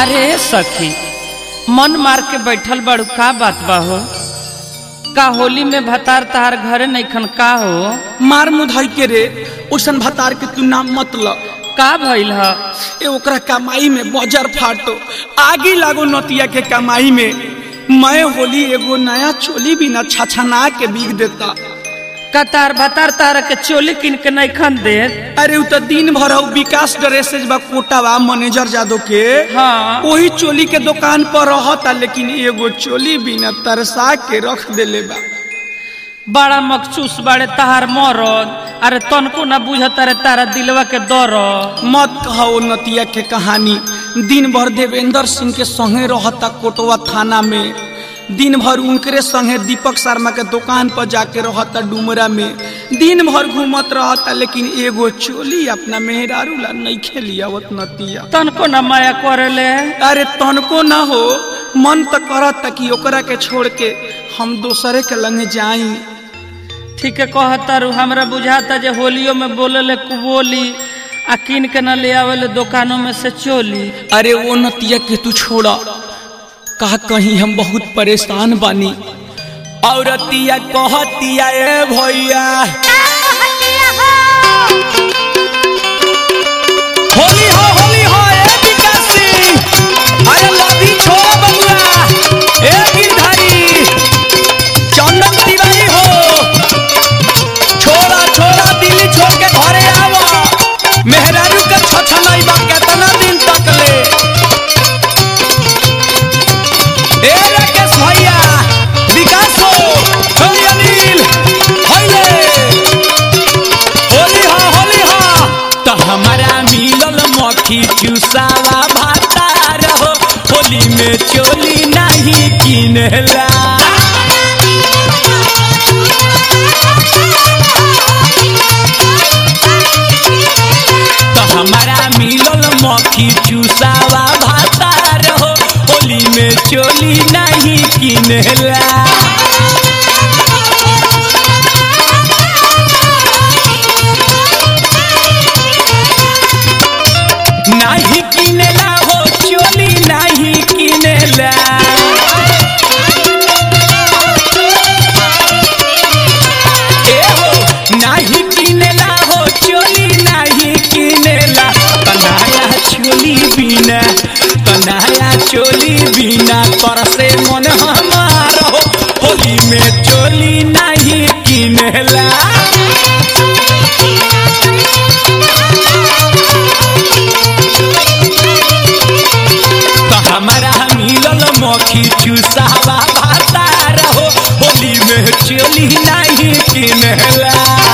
अरे सखी मन मार के बैठल बड़ू का बात बा हो का होली में भतार तहार घरे नैखन का हो मार मुधाई के रे ओसन भतार के तू नाम मत ल का भइल ह ए ओकरा कमाई में बजर फाटो आगी लागो नतिया के कमाई में मैं होली एगो नया चोली भी न छछना के बीग देता का तार भतार तारा के चोली किन के नैखन दे अरे उ त दिन भर हउ विकास ड्रेसेज बा कोटावा मैनेजर जादो के हाँ वही चोली के दुकान पर रहता लेकिन एगो चोली भी न तरसा के रख देले बा बड़ा मखसूस बाड़े तहार मरद अरे तनको ना बुझत अरे तारा दिलवा के दर्द मत कहो नतिया के कहानी दिन भर देवेंद्र सिंह के संगे रहता कोटवा थाना में दिन भर उनकरे संगे दीपक शर्मा के दुकान पर जाके रहता डुमरा में दिन भर घूमत रहता लेकिन एगो चोली अपना मेहरारू ला नहीं खेलियावत नतिया तनको ना माया करेले अरे तनको ना हो मन तो करता कि ओकरा के छोड़ के हम दोसरे के लंगे जाई ठीक है कहतारू हमरा बुझाता जे होलियो में बोलेले कुबोली आ किन के न ले आवेले दुकानों में से चोली अरे वो नतिया के तू छोड़ा कहा कहीं हम बहुत परेशान बानी औरतिया कहतिया ए भैया होली हो होली हो ए विकास सिंह अरे लधी छोड़ बबुआ ए गिरधारी चंदन तिवारी हो छोड़ा छोड़ा दिल्ली छोड़ के घरे आवा मेहरारू के छछनई बा केतना दिन तक ले ए राकेश भैया विकास हो होली अनिल होइले होली हो होली हो तो हमारा मिलल मक्खी चूसावा भातार हो होली में चोली नहीं किनेला तो हमारा मिलल मक्खी चूसावा भातार हो होली में चोली नहीं किनेला नहीं किनेला हो चोली नहीं किनेला ए हो नहीं किनेला हो चोली नहीं किनेला तनाया चोली बिना तनाया चोली बिना तर से मन हमार हो होली में चोली नहीं किनेला तो हमारा मिलल मक्खी चूसावा भातार हो होली में चोली नहीं किनेला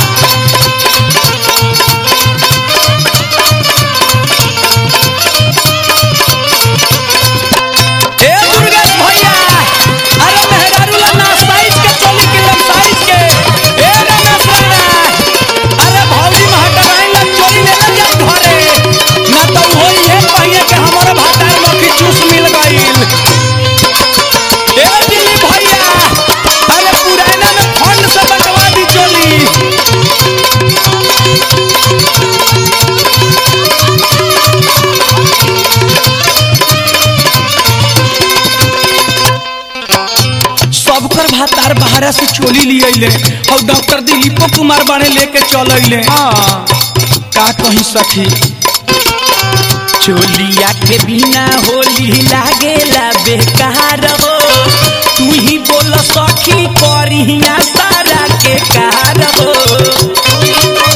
ए दुर्गेश भैया अरे मेहरारू ला ना साइज के चोली के लम साइज के ए रमेश राणा अरे भौजी महटराई ला चोली ले ले जा घरे ना तो होई है पहिए के हमारा भातार मक्खी चूस मिल गइल ए दिल्ली भैया अरे पुराना में फंड से बंटवा दी चोली सबकर भातार बाहर से चोली लिए अइले और डॉक्टर दिलीपो कुमार बाणे लेके चल अइले हाँ का कहीं सखी चोलिया के बिना होली लागेला बेकार हो तू ही बोल सखी करिया सारा के कार हो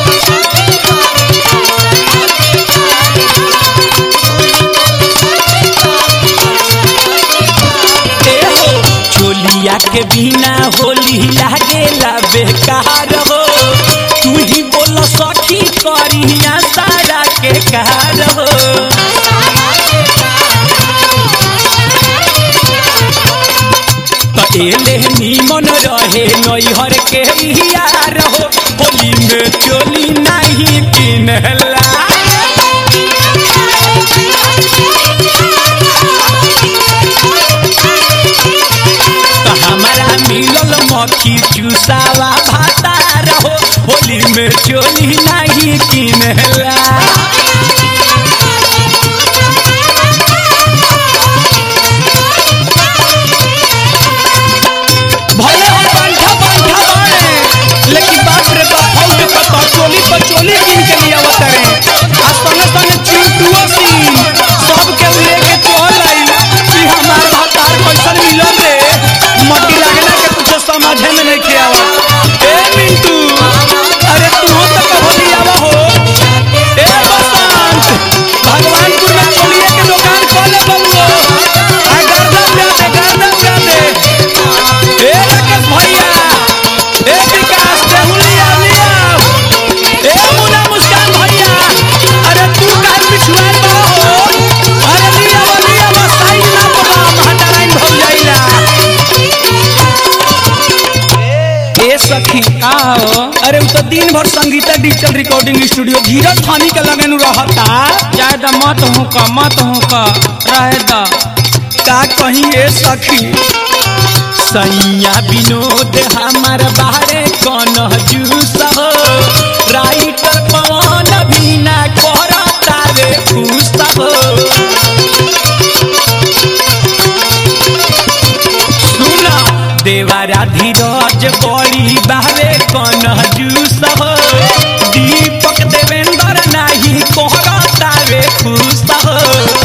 ए हो चोलिया के बिना होली लागेला बेकार हो तू ही बोल सखी करिया सारा के कार हो त एले नीमन रहे नैहर के यार हो होली में चोली नहीं किनला त हमारा मिलल मक्खी चूसावा भातार हो होली में चोली नहीं किनला अरे उ तो दिन भर Sangeeta digital recording studio Dheeraj थानी के लगे नु रहता जाए द मत हूँ का मत हूँ का रहे द का कहीं ए सखी सैया विनोद हमार बारे कौन जूस हो राइटर पवन भी ना करता रे खुश हो सुना देवारा धीरज बड़ी बारे कौन जूस हो दीपक देवेंद्र नाही करता रे खुश हो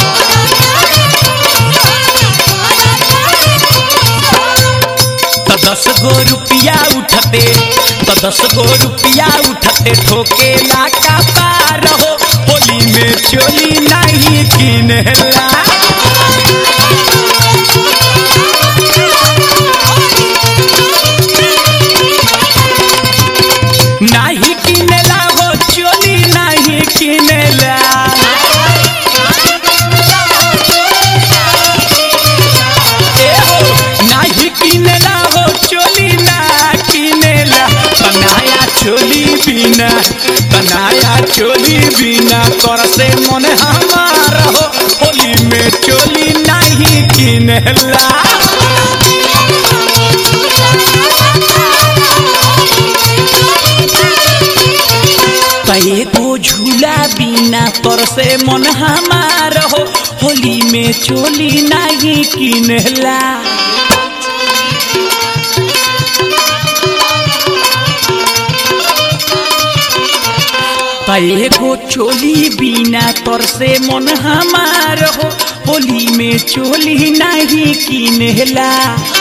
तो दस गो रुपया उठते तो दस गो रुपया उठते ठोके ला का पार हो होली में चोली नहीं किनेला नहीं किनेला हो चोली नहीं किनेला ए हो नाही किनेला हो चोली ना किनेला बनाया चोली बिना बनाया चोली बिना कर से मन हमार हो होली में चोली नहीं किनेला कहे को झूला बिना तर से मन हमार हो होली में चोली नहीं किनेला कहे को चोली बिना तर से मन हमार हो होली में चोली नहीं किनेला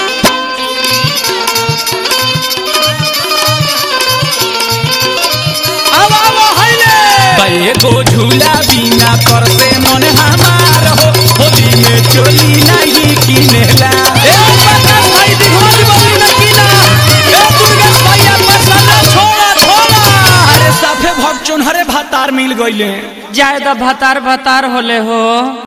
अब अब हइले कहे को झूला बिना तर से मन हमार हो होली में चोली नहीं किनेला ए प्रकाश भाई दिखोरी बोली न कीना ए दुर्गेश भैया मसाला छोड़ा छोड़ा अरे साफे भग चुनहरे भातार मिल गइले जाए द भतार भतार होले हो